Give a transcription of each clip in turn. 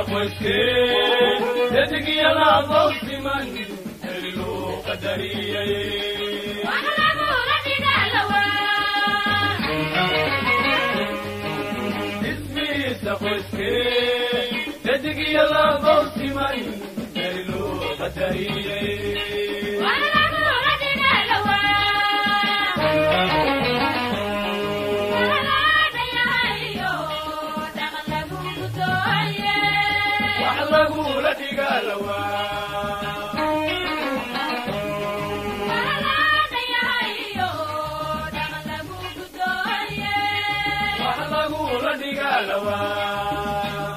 qoyskee dadigiyalaabou siman heri loo qadariyay ismiisa qoyskee dadigiyalaabou siman heri loo qadariyay wax lagula dhigaalawaa wax lagula dhigaalawaa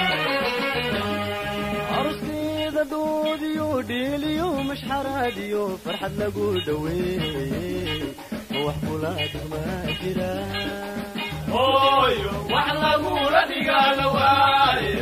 aruskeeda doodiyo dheeliyo mashxaraadiyo farxad lagu dhoweeyey oo wax kula dhigmaa jira hooyo wax lagula dhigaalawaaye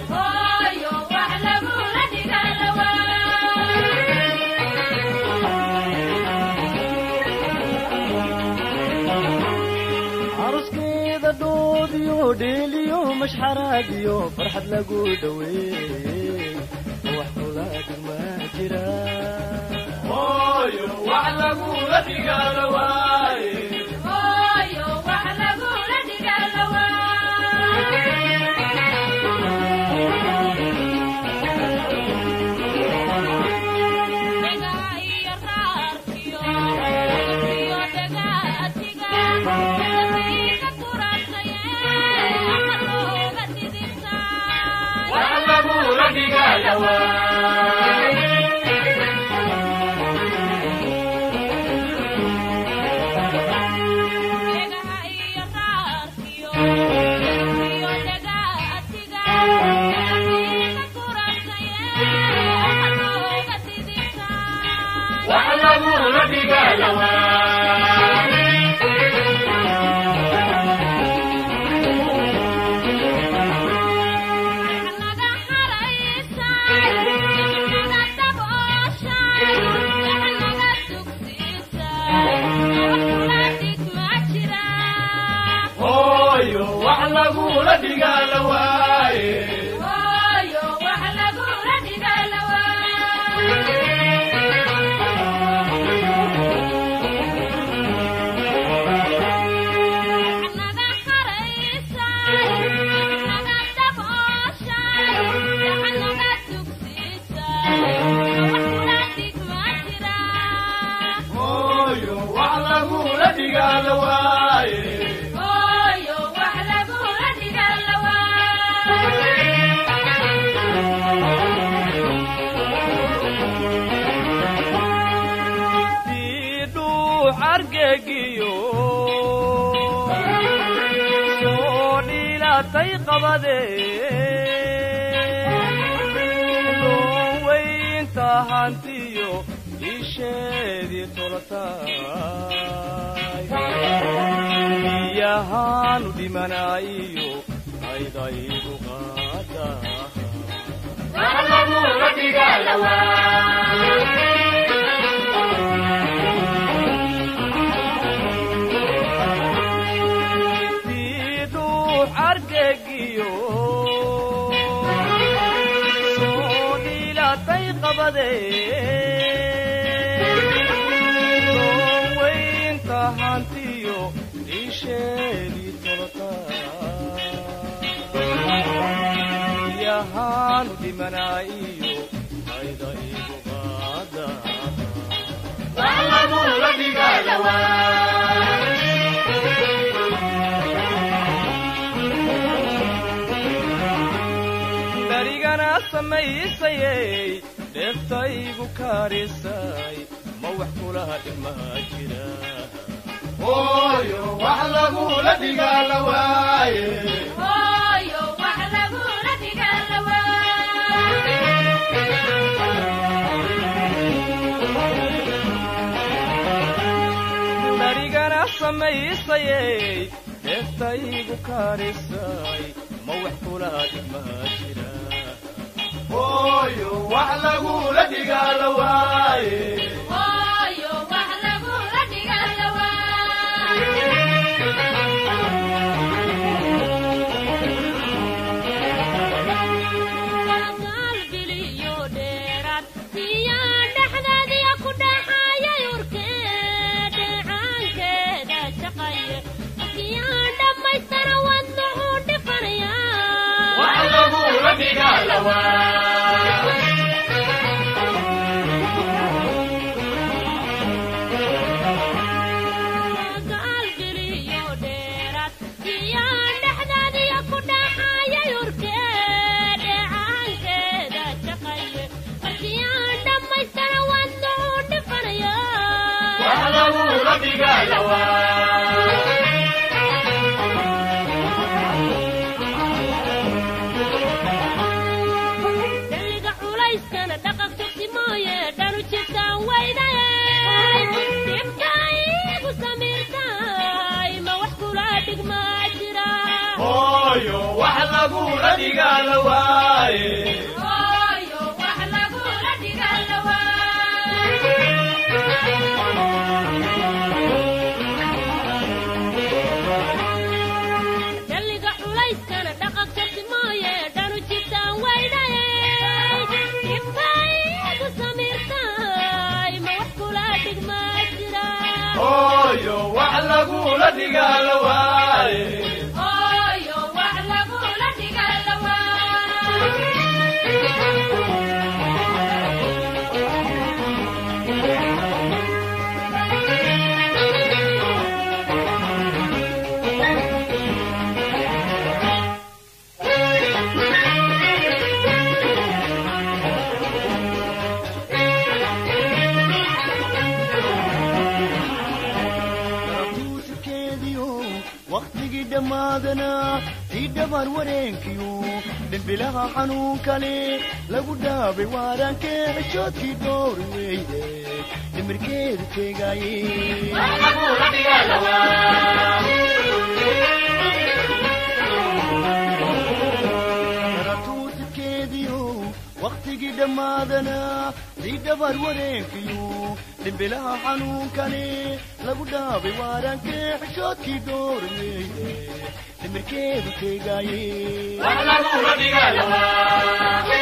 aruskeeda doodiyo dheeliyo mashxaraadiyo farxad lagu dhoweeyey oo wax kula dhigmaa jira hooyo wax lagula dhigaalawaaye wax lagula dhigaalawaaye wax lagula dhigaalawaaye hooyo wax lagula dhigaalawaaye hooyo wax lagula dhigaalawaaye diidhuu argegiyo soo dhiilatay qabade weynta hantiyo isheedii tolataay biyahaanu dhimanaayo aydaygu qaada wax lagula dhigaalawaaye diidhuu argegiyo soo dhiilatay qabade weynta hantiyo isheedii tolatayahaanu dhimanaayo ayda igu qaada wax lagula dhigaalawaaye darigana samaysayey dheeftaygu karisay ma wax kulaha dhigmaa jira hooyo wax lagula dhigaalawaaye darigana samaysayey dheeftaygu karisay ma wax kulaha dhigmaa jira hooyo wax lagula dhigaalawaaye daliga culayskana dhaqaq tugsi mooye dhanu jibtaan weyday dibka igu samiirtay ma wax kula dhigmaa jira hooyo wax lagula dhigaa la waaye hooyo wax lagula dhigaa la waaye daliga culayskana dhaqaq tugsi mooye dhanu jibtaan weyday dibka igu samiirtay ma wax kula dhigmaa jira hooyo wax lagula dhigaa la waaye hooyo wax lagula dhigaa la waaye tuusikeediyo wakhtigii dhammaadana sii dhabar wareenkiyo dhimbilaha xanuun kale lagu dhaabay waarankee xishoodkii dhowr weyde dhimirkeedu teegaaye tuusikeediyo wakhtigii dhammaadana sii dhabar wareenkiyo dhimbilaha xanuun kale lagu dhaabay waarankee xishoodkii dhowr weyde dhimirkeedu teegaaye wax lagula dhigaa la waaye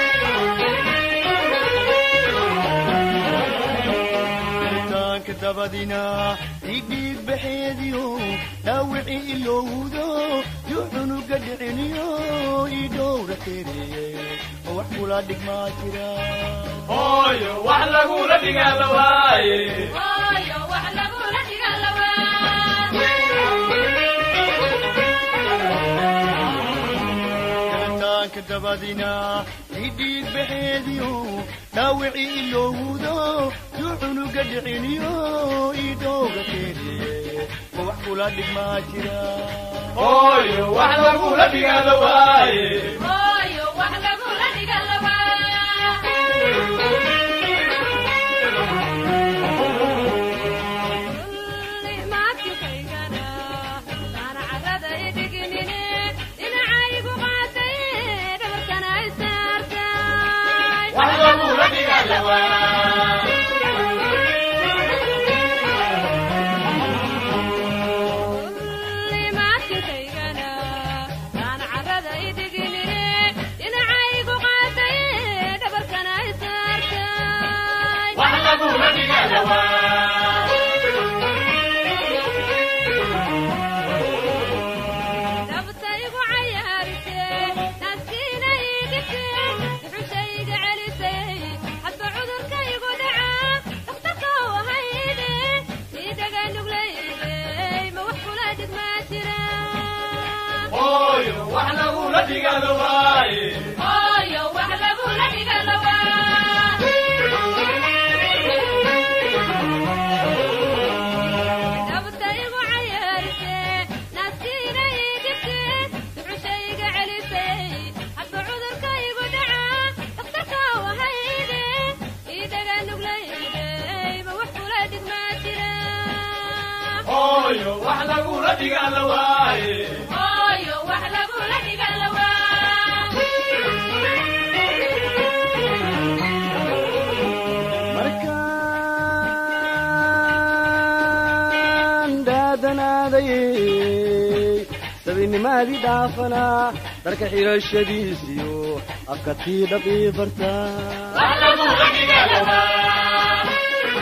taanka dabadina idhiig baxeediyo dhaawicii ilowdo yuu cunuga dhiciniyo ii dhowra teeriye oo wax kula dhigmaa jira hooyo wax lagula dhigaa la waaye hooyo wax lagula dhigaa la waaye taanka dabadina idhiig baxeediyo dhaawicii ilowdo yuu cunuga dhiciniyo ii dhowra teeriye oo wax kula dhigmaa jira hooyo wax lagula dhigaa la waaye hooyo wax lagula dhigaa la waaye maadkaygana taana carrada idhiginine dhinacaygu qaatay dhabarkana ay saartay wax lagula dhigaa la waaye limaadkaygana taana carrada idhiginine dhinacaygu qaatay dhabarkana ay saartay wax lagula dhigaa la waaye dabtaygu cayaarise naaskiina iigise duxushayga celisay hadba cudurkaygu dhaca dhakhtarka wahayde iidhaga nuglayde ma wax kula dhigmaa jira hooyo wax lagula dhigaa la waaye hooyo wax lagula dhiga dabtaygu cayaarise naaskiina iigise duxushayga celisay hadba cudurkaygu dhaca dhakhtarka wahayde iidhaga nuglayde ma wax kula dhigmaa jira hooyo wax lagula dhigaa la waaye hooyo wax lagula dhiga markaan dhaadanaaday sabinimaadii dhaafanaa dharka xidhashadiisiyo afka tii dhaqii bartaa wax lagula dhigaa la waaye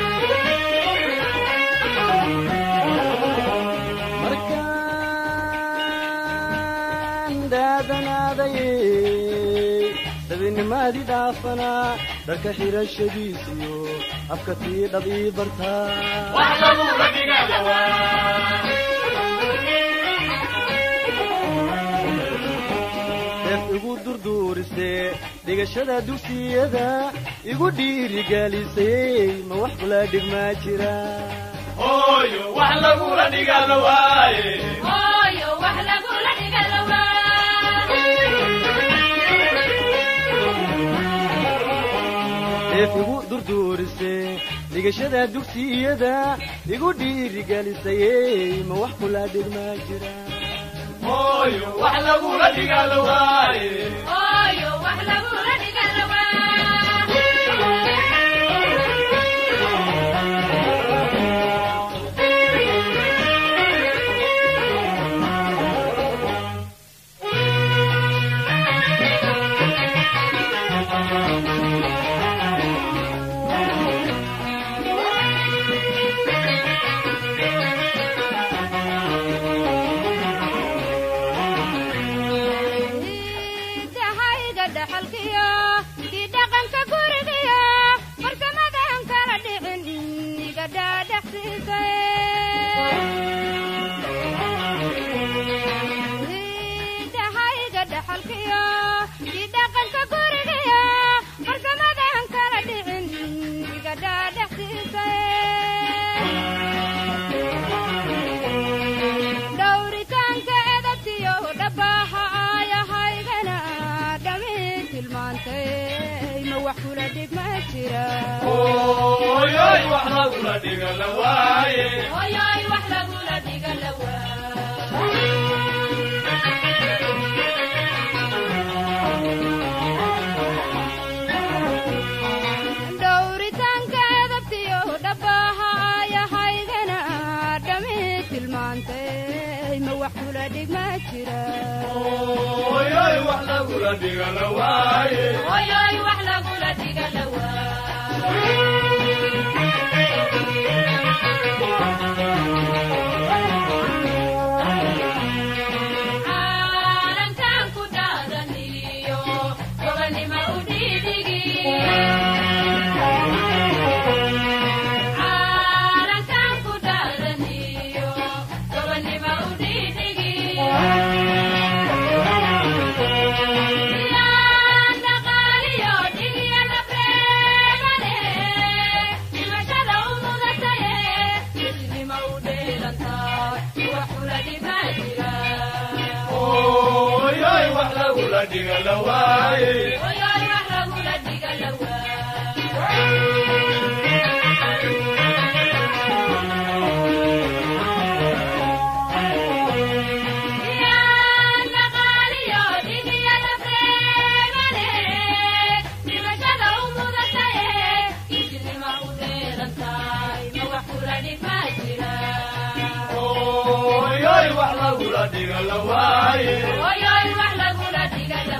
markaan dhaadanaaday sabinimaadii dhaafanaa dharka xidhashadiisiyo afka tii dhaqii bartaa wax lagula dhigaa la waaye deef igu durduurisee dhigashada dugsiyada igu dhiirigelisay ma wax kula dhigmaa jira hooyo wax lagula dhiga la waaye hooyo wax lagula dhiga la eef igu durduurise dhigashada dugsiyada igu dhiirigelisayey ma wax kula dhigmaa jira hooyo wax lagula dhiga la waaye hooyo wax lagula dhiga la dahayga dhaxalkiyo kii dhaqanka gurigiyo farsamadan kala dhicin iga dhaadhaxsiisay dhaxalkiyo kii dhaqanka gurigiyo farsamadan kala dhicin iga dhaadhaxsiisay dhowritaanka edabtiyo dhabaha aayahaygana dhami tilmaantay ma wax kula dhig ma jira hooyoy wax lagula dhiga la waaye hooyoy wax lagula dhiga la dhowritaanka edabtiyo dhabaha aayahaygana dhami tilmaantay ma wax kula dhig ma jira hooyoy wax lagula dhiga la waaye hooyoy wax lagula dhiga la caalankan ku dhaadaniyo gobanima u dhiidhigi caalankan ku dhaadaniyo gobanima u dhiidhigi yaan dhaqaaliyo dhigyada beegane dhimashada u mudataye isnima u dheelantaa wax kula dhimaa jira hooyoy wax lagula dhiga la waaye Oyoy wax lagula dhiga la Yaan dhaqaaliyo dhigyada beegane dhimashada u mudataye isnima u dheelantaay ma wax kula dhigmaa jira hooyoy wax lagula dhiga la waaye Oyoy wax lagula dhiga la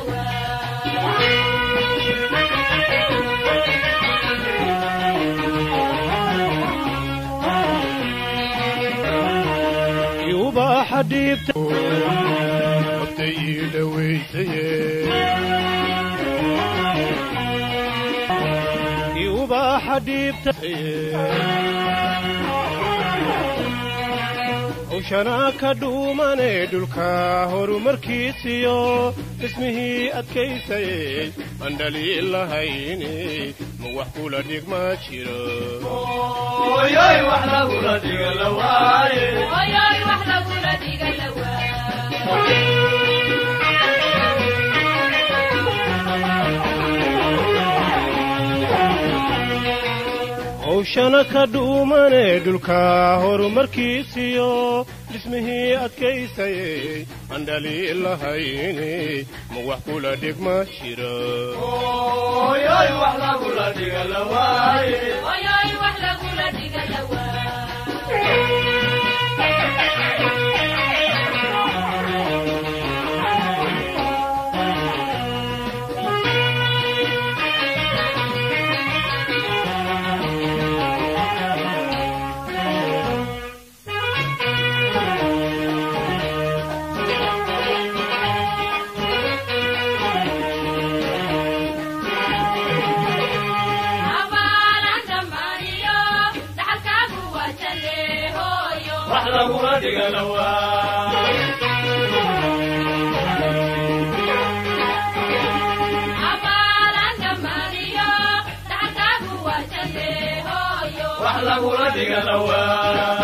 ubaxa dhiibta waqtay ii dhawaysaye ubaxa dhiibta hawshanaa ka dhuumane dhulka horumarkiisiyo dhismihii adkaysayey aan dhaliil lahayne ma wax kula dhigma jiro hooyoy wax lagula dhiga la waaye Oyoy wax lagula dhiga la hawshana ka dhuumane dhulka horumarkiisiyo dhismihii adkaysayey aan dhaliil lahayne ma wax kula dhigma jiro hooyoy wax lagula dhiga la waaye Oyoy wax lagula dhiga la Abaalan dhammaaniyo dhaxalkaagu waa jalle hooyo wax lagula dhiga la waaye Abaalan dhammaaniyo dhaxalkaagu waa jalle hooyo wax lagula dhiga la waaye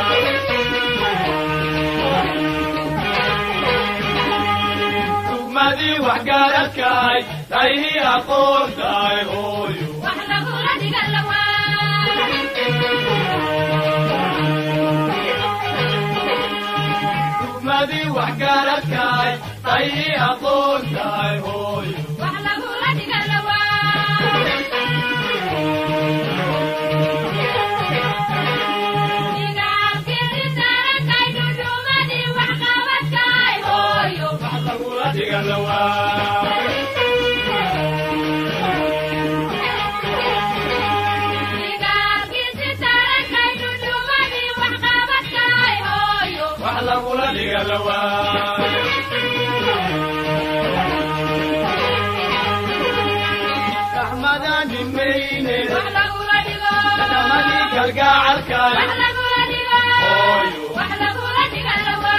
dugmadii waxgaaradkaay taihii aqoontaay hooyo wax lagula dhiga lawaa dugmadii waxgaaradkaay taihii aqoontaay hooyo wax lagula dhiga lawaa igaalkii darakay dhudhumadii wax qabadkaay hooyo wax lagula dhiga lawaa igaalkii darakay dhudhumadii wax qabadkaay hooyo wax lagula dhiga lawaa raxmadaan dhimayne wax lagula dhigo dhamadii kalgacalkaay wax lagula dhigo Hooyo. wax lagula dhiga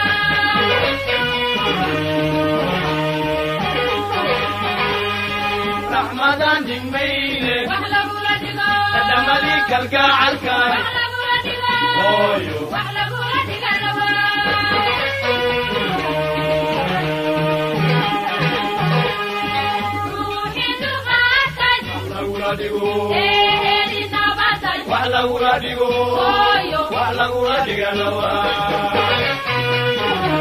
lawaa raxmadaan dhimayne wax lagula dhigo dhamadii kalgacalkaay wax lagula dhigo hooyo wax lagula dhiga lawaa ruuxii dulqaatay lagula dhigo ee heli nabatay wax lagula dhigo Hooyo. wax lagula dhiga lawaa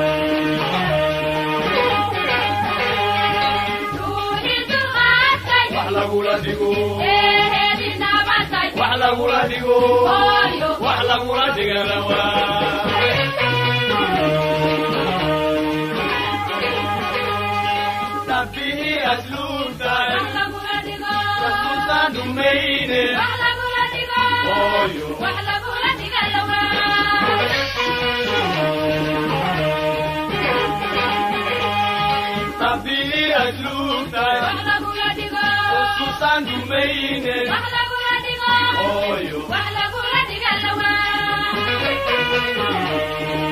ruuxii dulqaatay wax lagula dhigo ee heli nabatay wax lagula dhigo Hooyo. wax lagula dhiga lawaa rabbihii asluubtaay wax lagula dhigo rasuultaan dhumayne wax lagula dhigo Hooyo. wax lagula dhiga lawaa rabbihii asluubtaay wax lagula dhigo rasuultaan dhumayne wax lagula dhigo hooyo wax lagula dhiga lawaa